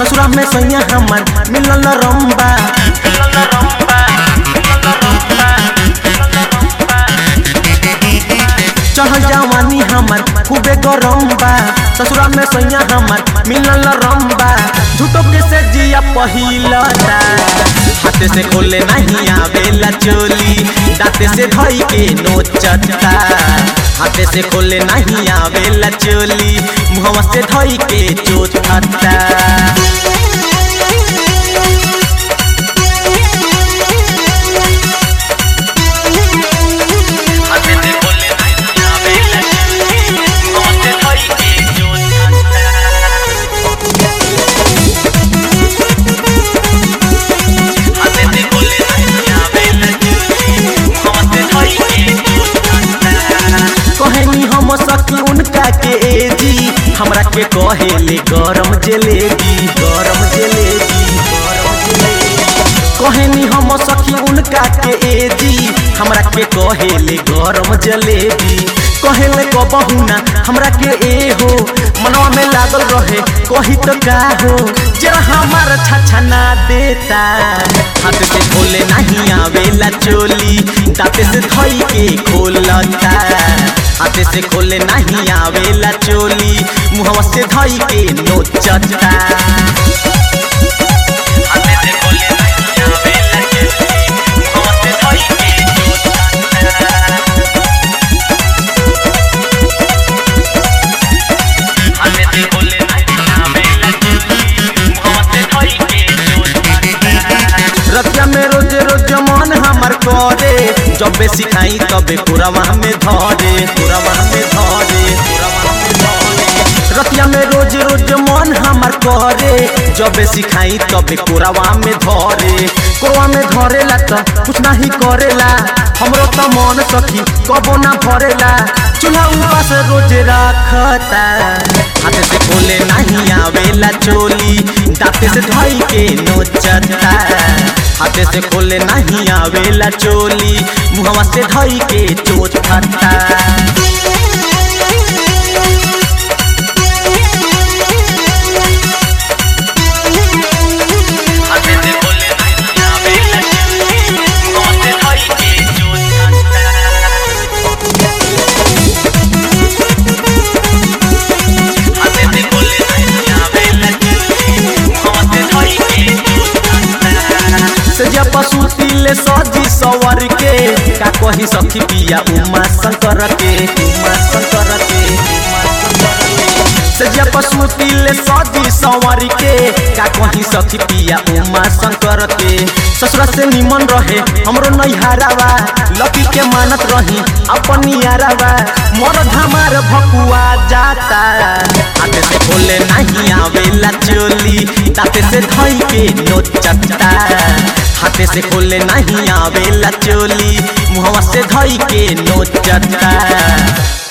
ससुरा में सैया हमर मिलल रंबा चढ़ जवानी हमर खूबे गरम बा ससुरा में सैया हमर मिलल रंबा झूठो के से जिया पहिलता हाथे से खोले नहीं आवेला चोली दांते से धई के नोचता हाथे से खोले नहीं आवेला चोली मुहवा से धई के चोचता हाथे से खोले नहीं आवेला चोली मुहवा से धई के चोचता हाथे से खोले नहीं आवेला चोली मुहवा से धई के चोचता कहनी हम सखी उनका के एजी हमरा के कहेले गरम जलेबी गरम जलेबी गरम जलेबी कहनी हम सखी उनका के एजी हमरा के कहेले गरम जलेबी कहेले कबहू ना हमरा के ए हो मनवा में लागल रहे कही तो का हो जरा हमार छछा ना देता हाथ से खोले नहीं आवेला चोली दांते से धई के खोलता हाथे से खोले नहीं आवेला चोली मुहवा से धई के नोचता हाथे से खोले नहीं आवेला चोली मुहवा से धई के नोचता हाथे से खोले नहीं आवेला चोली मुहवा से धई के नोचता रतिया में रोज रोज मन हमर करे जबे सिखाई तबे पुरवा में धरे पुरवा में धरे पुरवा में धरे रतिया में रोज रोज मन हमर करे जबे सिखाई तबे कोरावा में धरे कोरवा में धरेला त कुछ नहीं करेला हमरो त मन सखी कबो ना भरेला चूल्हा उपास रोज रखता हाथ से खोले नहीं आवेला चोली दांते से धई के नोचता हाथे से खोले नहीं आवेला चोली मुहवा से धई के चोचता हाथे से खोले नहीं आवेला चोली मुहवा से धई के चोचता हाथे से खोले नहीं आवेला चोली मुहवा से धई के चोचता से जब पशुति ले सजी सवर के का कही सखी पिया उमा शंकर के उमा शंकर के उमा शंकर के से जब पशुति ले सजी सवर के का कही सखी पिया उमा शंकर के ससुरा से निमन रहे हमरो नैहारावा लकी के मानत रही अपन यारावा मोर धमार भकुआ जाता हाथे से खोले नहीं आवेला चोली दाते से धई के नोचता हाथे से खोले नहीं आवेला चोली मुहवा से धई के नोचता